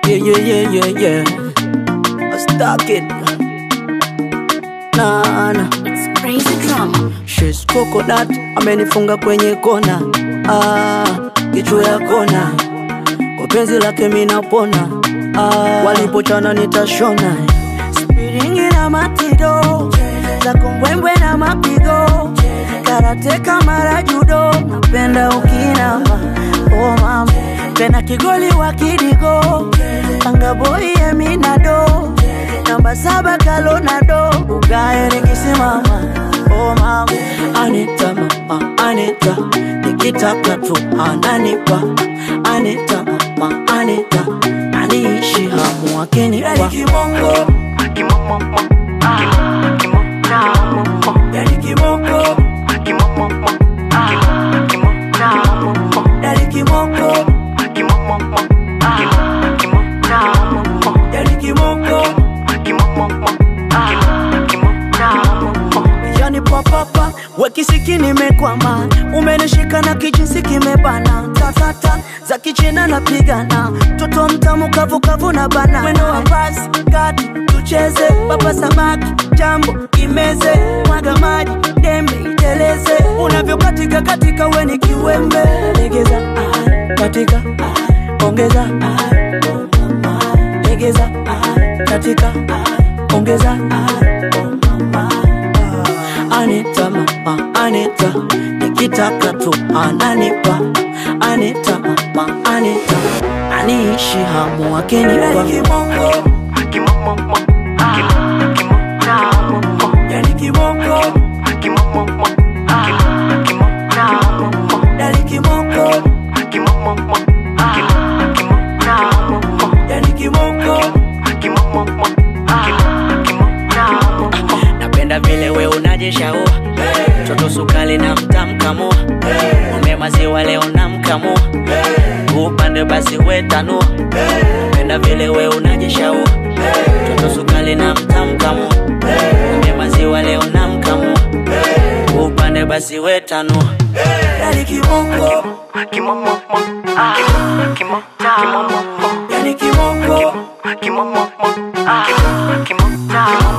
Yeah, yeah, yeah, yeah, yeah. I stuck it. Nah, nah. It's crazy drama. She's coconut, amenifunga kwenye kona. Ah, kichwa ya kona. Kwa penzi lake mimi napona. Ah, walipochana nitashona. Spiringi na matido. Za kumbwembwe na mapigo. Karate kama judo. Napenda ukinama. Oh mama. Tena kigoli wa kidigo. Panga boy eminado. Namba saba kalonado. Ugae nikisimama. Oh mama. Anita mama, Anita. Nikitaka tu ananipa. Anita mama, Anita. Aniishi hamu akinipa. Yani kibongo. Yani kibongo. Yani kibongo. Yani papapa wekisiki nimekwama, umenishika na kijinsi kimebana, tatata za kichina napigana, toto mtamu kavukavu na bana, mwendo wa basi kati tucheze, papa samaki jambo imeze, mwaga maji dembe iteleze, unavyokatika katika weni kiwembe, legeza ah, katika ah, ongeza ah, oh mama, legeza ah, katika ah, ongeza ah, oh mama Anita mama, Anita nikitaka tu ananipa Anita mama, Anita aniishi hamu akinipa Yani kibongo, yani kibongo, yani kibongo Napenda vile we unajishaua Toto sukali na mtamkamua Ng'ombe maziwa leo namkamua Upande basi we tanua Napenda vile we unajishaua Toto sukali na mtamkamua Ng'ombe maziwa leo namkamua Upande basi we tanua Yani kibongo Yani kibongo